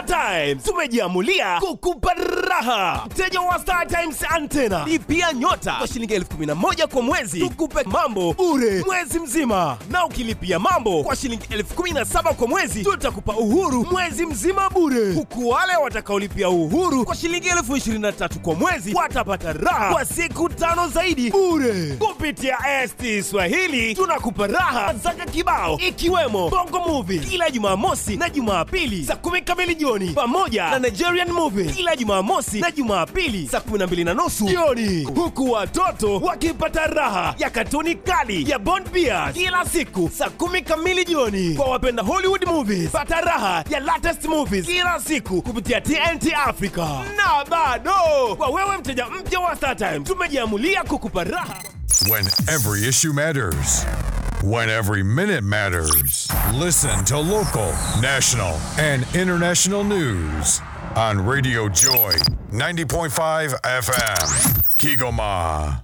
Star Times tumejiamulia kukupa raha. Mteja wa Star Times antena lipia nyota kwa shilingi elfu kumi na moja kwa mwezi, tukupe mambo bure mwezi mzima, na ukilipia mambo kwa shilingi elfu kumi na saba kwa mwezi tutakupa uhuru mwezi mzima bure, huku wale watakaolipia uhuru kwa shilingi elfu ishirini na tatu kwa mwezi watapata raha kwa siku tano zaidi bure. Kupitia ST Swahili tunakupa raha zaka kibao, ikiwemo Bongo Movie kila Jumamosi na Jumapili saa kumi kamili jioni, pamoja na Nigerian Movie kila Jumamosi na Jumapili saa kumi na mbili na nusu jioni, huku watoto wakipata raha ya katuni kali ya Bond Bears kila siku saa kumi kamili jioni. Kwa wapenda Hollywood movies, pata raha ya latest movies kila siku kupitia TNT Africa. Na bado kwa wewe mteja mpya wa StarTime, tumejiamulia kukupa raha When every issue matters. When every minute matters. Listen to local, national, and international news on Radio Joy 90.5 FM. Kigoma.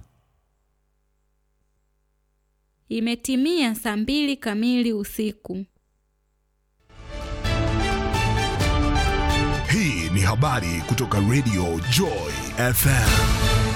Imetimia saa mbili kamili usiku. Hii ni habari kutoka Radio Joy FM.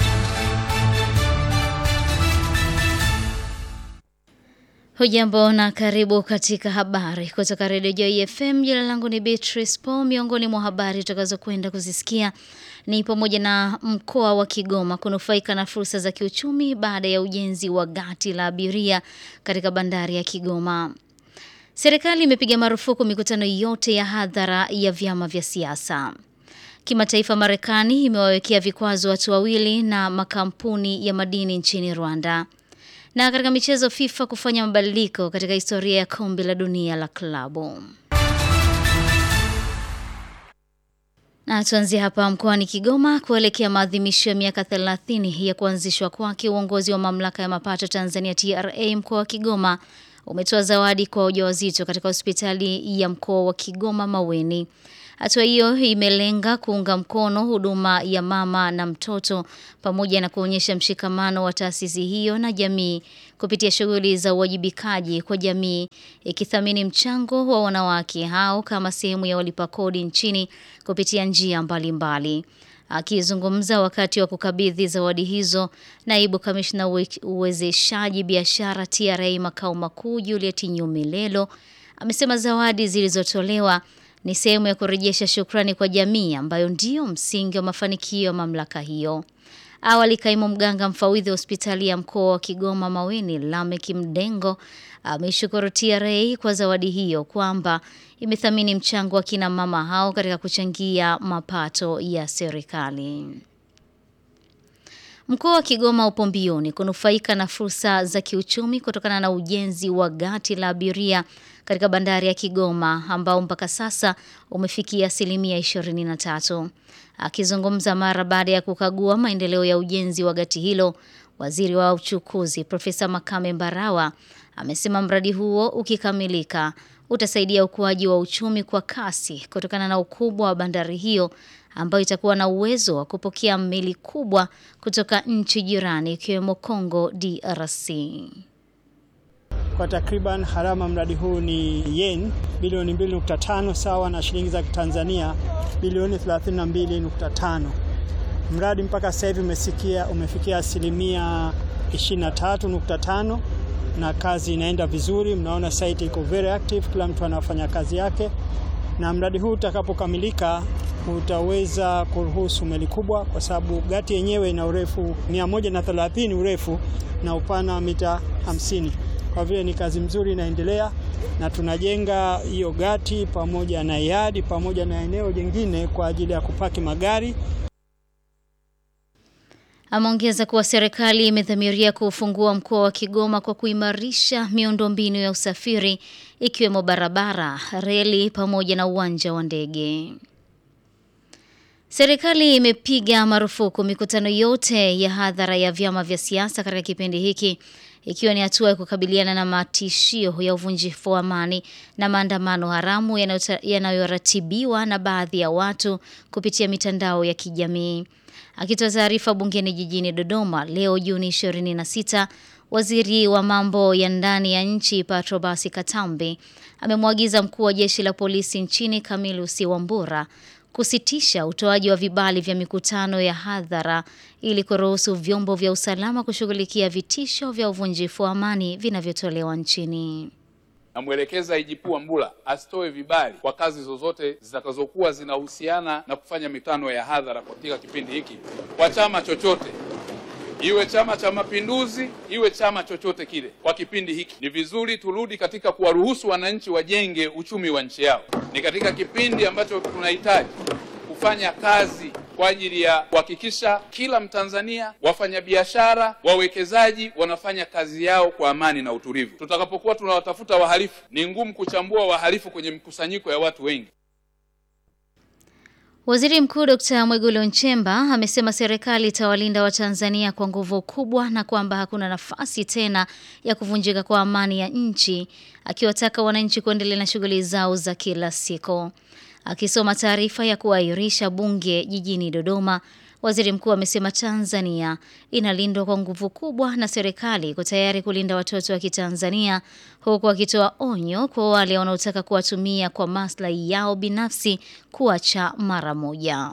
Hujambo na karibu katika habari kutoka Radio Joy FM. Jina langu ni Beatrice Paul. Miongoni mwa habari tutakazokwenda kuzisikia ni pamoja na mkoa wa Kigoma kunufaika na fursa za kiuchumi baada ya ujenzi wa gati la abiria katika bandari ya Kigoma. Serikali imepiga marufuku mikutano yote ya hadhara ya vyama vya siasa. Kimataifa, Marekani imewawekea vikwazo watu wawili na makampuni ya madini nchini Rwanda. Na katika michezo, FIFA kufanya mabadiliko katika historia ya kombe la dunia la klabu. Na tuanzie hapa mkoani Kigoma kuelekea maadhimisho ya miaka 30 ya kuanzishwa kwake. Uongozi wa mamlaka ya mapato Tanzania TRA mkoa wa Kigoma umetoa zawadi kwa wajawazito katika hospitali ya mkoa wa Kigoma Maweni. Hatua hiyo imelenga kuunga mkono huduma ya mama na mtoto pamoja na kuonyesha mshikamano wa taasisi hiyo na jamii kupitia shughuli za uwajibikaji kwa jamii ikithamini mchango wa wanawake hao kama sehemu ya walipa kodi nchini kupitia njia mbalimbali. Akizungumza wakati wa kukabidhi zawadi hizo, naibu kamishna uwezeshaji biashara TRA makao makuu Juliet Nyumilelo amesema zawadi zilizotolewa ni sehemu ya kurejesha shukrani kwa jamii ambayo ndiyo msingi wa mafanikio ya mamlaka hiyo. Awali, kaimu mganga mfawidhi wa hospitali ya mkoa wa Kigoma Maweni, Lamek Mdengo, ameishukuru TRA kwa zawadi hiyo kwamba imethamini mchango wa kina mama hao katika kuchangia mapato ya serikali. Mkoa wa Kigoma upo mbioni kunufaika na fursa za kiuchumi kutokana na ujenzi wa gati la abiria katika bandari ya Kigoma ambao mpaka sasa umefikia asilimia 23. Akizungumza mara baada ya kukagua maendeleo ya ujenzi wa gati hilo, waziri wa uchukuzi Profesa Makame Mbarawa amesema mradi huo ukikamilika utasaidia ukuaji wa uchumi kwa kasi kutokana na ukubwa wa bandari hiyo ambayo itakuwa na uwezo wa kupokea meli kubwa kutoka nchi jirani ikiwemo Congo DRC. Kwa takriban harama mradi huu ni yen bilioni 2.5 sawa na shilingi za Tanzania bilioni 32.5. Mradi mpaka sasa hivi umesikia umefikia asilimia 23.5 na kazi inaenda vizuri. Mnaona site iko very active, kila mtu anafanya kazi yake, na mradi huu utakapokamilika utaweza kuruhusu meli kubwa, kwa sababu gati yenyewe ina urefu 130 urefu na upana wa mita 50. Kwa vile ni kazi mzuri inaendelea, na tunajenga hiyo gati pamoja na yadi pamoja na eneo jingine kwa ajili ya kupaki magari. Ameongeza kuwa serikali imedhamiria kuufungua mkoa wa Kigoma kwa kuimarisha miundombinu ya usafiri ikiwemo barabara, reli pamoja na uwanja wa ndege. Serikali imepiga marufuku mikutano yote ya hadhara ya vyama vya siasa katika kipindi hiki ikiwa ni hatua ya kukabiliana na matishio ya uvunjifu wa amani na maandamano haramu yanayoratibiwa na baadhi ya watu kupitia mitandao ya kijamii. Akitoa taarifa bungeni jijini Dodoma leo Juni 26, Waziri wa mambo ya ndani ya nchi Patrobas Katambi amemwagiza mkuu wa jeshi la polisi nchini Camillus Wambura kusitisha utoaji wa vibali vya mikutano ya hadhara ili kuruhusu vyombo vya usalama kushughulikia vitisho vya uvunjifu wa amani vinavyotolewa nchini. Namwelekeza IGP Wambura asitoe vibali kwa kazi zozote zitakazokuwa zinahusiana na kufanya mikutano ya hadhara katika kipindi hiki kwa chama chochote, iwe Chama cha Mapinduzi, iwe chama chochote kile. Kwa kipindi hiki ni vizuri turudi katika kuwaruhusu wananchi wajenge uchumi wa nchi yao. Ni katika kipindi ambacho tunahitaji kufanya kazi kwa ajili ya kuhakikisha kila Mtanzania, wafanyabiashara, wawekezaji wanafanya kazi yao kwa amani na utulivu. Tutakapokuwa tunawatafuta wahalifu, ni ngumu kuchambua wahalifu kwenye mkusanyiko ya watu wengi. Waziri Mkuu Dr. Mwigulu Nchemba amesema serikali itawalinda Watanzania kwa nguvu kubwa na kwamba hakuna nafasi tena ya kuvunjika kwa amani ya nchi, akiwataka wananchi kuendelea na shughuli zao za kila siku. Akisoma taarifa ya kuahirisha bunge jijini Dodoma, waziri mkuu amesema Tanzania inalindwa kwa nguvu kubwa na serikali iko tayari kulinda watoto wa Kitanzania, huku akitoa onyo kwa wale wanaotaka kuwatumia kwa maslahi yao binafsi kuacha mara moja.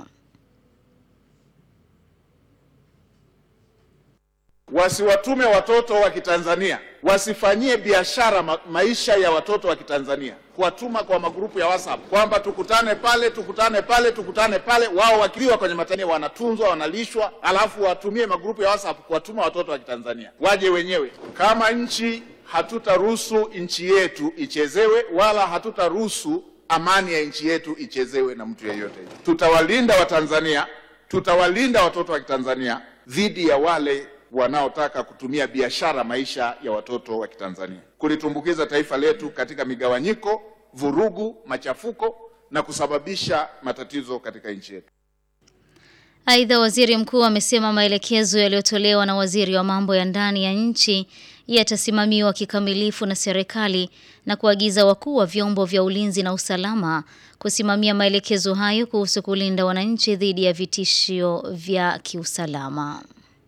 Wasiwatume watoto wa Kitanzania, wasifanyie biashara ma maisha ya watoto wa Kitanzania, kuwatuma kwa magrupu ya WhatsApp kwamba tukutane pale, tukutane pale, tukutane pale. Wao wakiwa kwenye matania wanatunzwa, wanalishwa, alafu watumie magrupu ya WhatsApp kuwatuma watoto wa Kitanzania waje wenyewe. Kama nchi, hatutaruhusu nchi yetu ichezewe, wala hatutaruhusu amani ya nchi yetu ichezewe na mtu yeyote. Tutawalinda Watanzania, tutawalinda watoto wa Kitanzania dhidi ya wale wanaotaka kutumia biashara maisha ya watoto wa Kitanzania, kulitumbukiza taifa letu katika migawanyiko, vurugu, machafuko na kusababisha matatizo katika nchi yetu. Aidha, waziri mkuu amesema maelekezo yaliyotolewa na waziri wa mambo ya ndani ya nchi yatasimamiwa kikamilifu na serikali na kuagiza wakuu wa vyombo vya ulinzi na usalama kusimamia maelekezo hayo kuhusu kulinda wananchi dhidi ya vitishio vya kiusalama.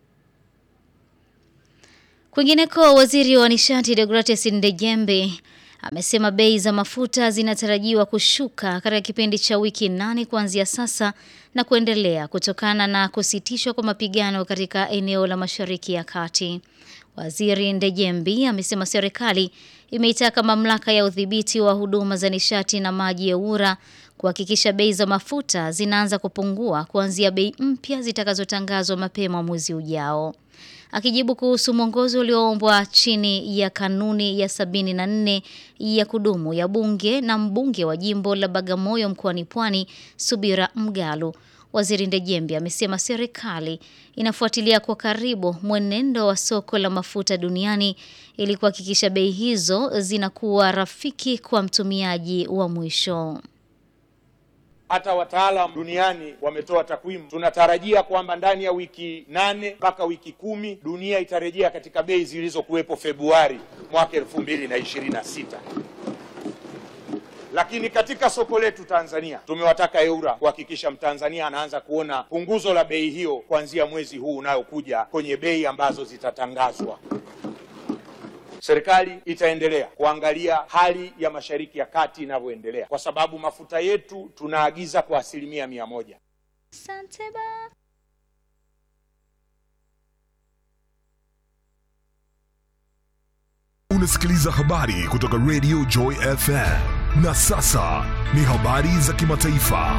Kwingineko, waziri wa nishati Deogratias Ndejembe amesema bei za mafuta zinatarajiwa kushuka katika kipindi cha wiki nane kuanzia sasa na kuendelea kutokana na kusitishwa kwa mapigano katika eneo la Mashariki ya Kati. Waziri Ndejembi amesema serikali imeitaka mamlaka ya udhibiti wa huduma za nishati na maji ya URA kuhakikisha bei za mafuta zinaanza kupungua kuanzia bei mpya zitakazotangazwa mapema mwezi ujao. Akijibu kuhusu mwongozo ulioombwa chini ya kanuni ya sabini na nne ya kudumu ya bunge na mbunge wa jimbo la Bagamoyo mkoani Pwani Subira Mgalu, Waziri Ndejembi amesema serikali inafuatilia kwa karibu mwenendo wa soko la mafuta duniani ili kuhakikisha bei hizo zinakuwa rafiki kwa mtumiaji wa mwisho. Hata wataalam duniani wametoa takwimu. Tunatarajia kwamba ndani ya wiki nane mpaka wiki kumi dunia itarejea katika bei zilizokuwepo Februari mwaka elfu mbili na ishirini na sita. Lakini katika soko letu Tanzania tumewataka EURA kuhakikisha Mtanzania anaanza kuona punguzo la bei hiyo kuanzia mwezi huu unayokuja kwenye bei ambazo zitatangazwa. Serikali itaendelea kuangalia hali ya Mashariki ya Kati inavyoendelea, kwa sababu mafuta yetu tunaagiza kwa asilimia mia moja. Asante ba. Unasikiliza habari kutoka Radio Joy FM. Na sasa ni habari za kimataifa.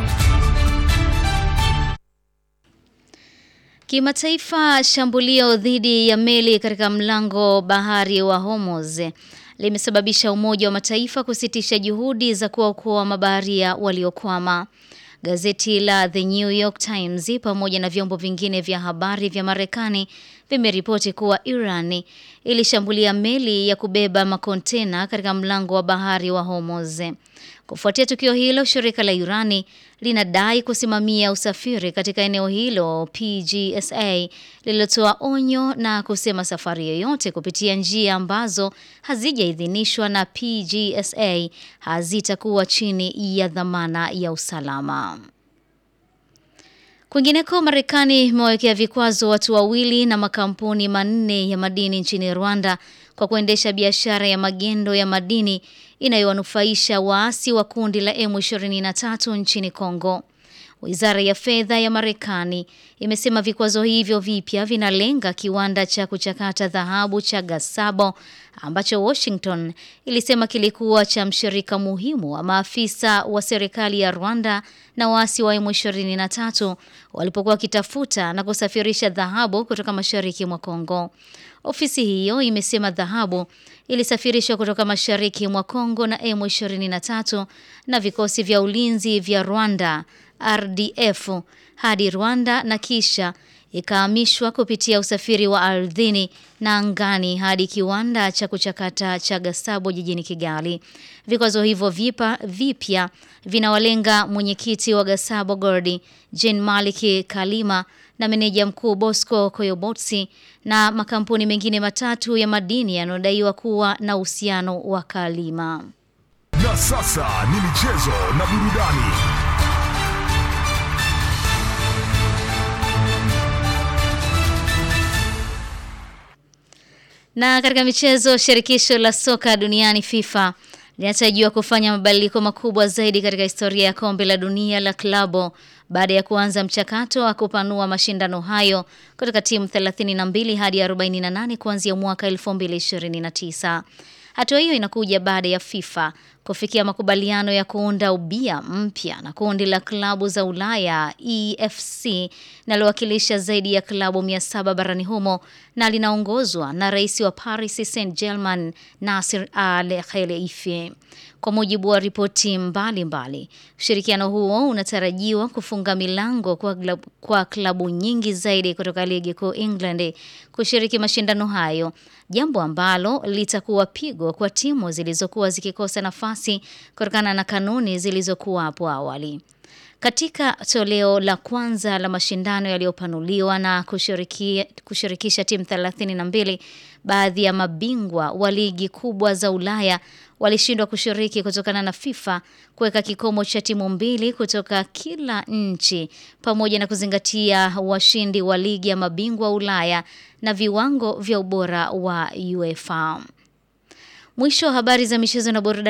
Kimataifa, shambulio dhidi ya meli katika mlango bahari wa Hormuz limesababisha Umoja wa Mataifa kusitisha juhudi za kuwaokoa mabaharia waliokwama. Gazeti la The New York Times pamoja na vyombo vingine vya habari vya Marekani vimeripoti kuwa Iran ilishambulia meli ya kubeba makontena katika mlango wa bahari wa Hormuz. Kufuatia tukio hilo, shirika la Irani linadai kusimamia usafiri katika eneo hilo PGSA lililotoa onyo na kusema safari yoyote kupitia njia ambazo hazijaidhinishwa na PGSA hazitakuwa chini ya dhamana ya usalama. Kwingineko, Marekani imewawekea vikwazo watu wawili na makampuni manne ya madini nchini Rwanda kwa kuendesha biashara ya magendo ya madini inayowanufaisha waasi wa kundi la M23 nchini Kongo. Wizara ya fedha ya Marekani imesema vikwazo hivyo vipya vinalenga kiwanda cha kuchakata dhahabu cha Gasabo ambacho Washington ilisema kilikuwa cha mshirika muhimu wa maafisa wa serikali ya Rwanda na waasi wa M23 walipokuwa wakitafuta na kusafirisha dhahabu kutoka mashariki mwa Kongo. Ofisi hiyo imesema dhahabu ilisafirishwa kutoka mashariki mwa Kongo na M23 na vikosi vya ulinzi vya Rwanda RDF hadi Rwanda na kisha ikahamishwa kupitia usafiri wa ardhini na angani hadi kiwanda cha kuchakata cha Gasabo jijini Kigali. Vikwazo hivyo vipa vipya vinawalenga mwenyekiti wa Gasabo Gordi, Jean Maliki Kalima na meneja mkuu Bosco Koyobotsi na makampuni mengine matatu ya madini yanayodaiwa kuwa na uhusiano wa Kalima. Na sasa ni michezo na burudani. Na katika michezo, shirikisho la soka duniani FIFA linatarajiwa kufanya mabadiliko makubwa zaidi katika historia ya kombe la dunia la klabu baada ya kuanza mchakato wa kupanua mashindano hayo kutoka timu 32 hadi 48 kuanzia mwaka 2029. Hatua hiyo inakuja baada ya FIFA kufikia makubaliano ya kuunda ubia mpya na kundi la klabu za Ulaya EFC linalowakilisha zaidi ya klabu 700 barani humo na linaongozwa na rais wa Paris Saint-Germain Nasser Al-Khelaifi. Kwa mujibu wa ripoti mbalimbali, ushirikiano huo unatarajiwa kufunga milango kwa, glab, kwa klabu nyingi zaidi kutoka ligi kuu England kushiriki mashindano hayo, jambo ambalo litakuwa pigo kwa timu zilizokuwa zikikosa nafasi kutokana na kanuni zilizokuwa hapo awali. Katika toleo la kwanza la mashindano yaliyopanuliwa na kushiriki, kushirikisha timu 32, baadhi ya mabingwa wa ligi kubwa za Ulaya walishindwa kushiriki kutokana na FIFA kuweka kikomo cha timu mbili kutoka kila nchi pamoja na kuzingatia washindi wa ligi ya mabingwa Ulaya na viwango vya ubora wa UEFA. Mwisho wa habari za michezo na burudani.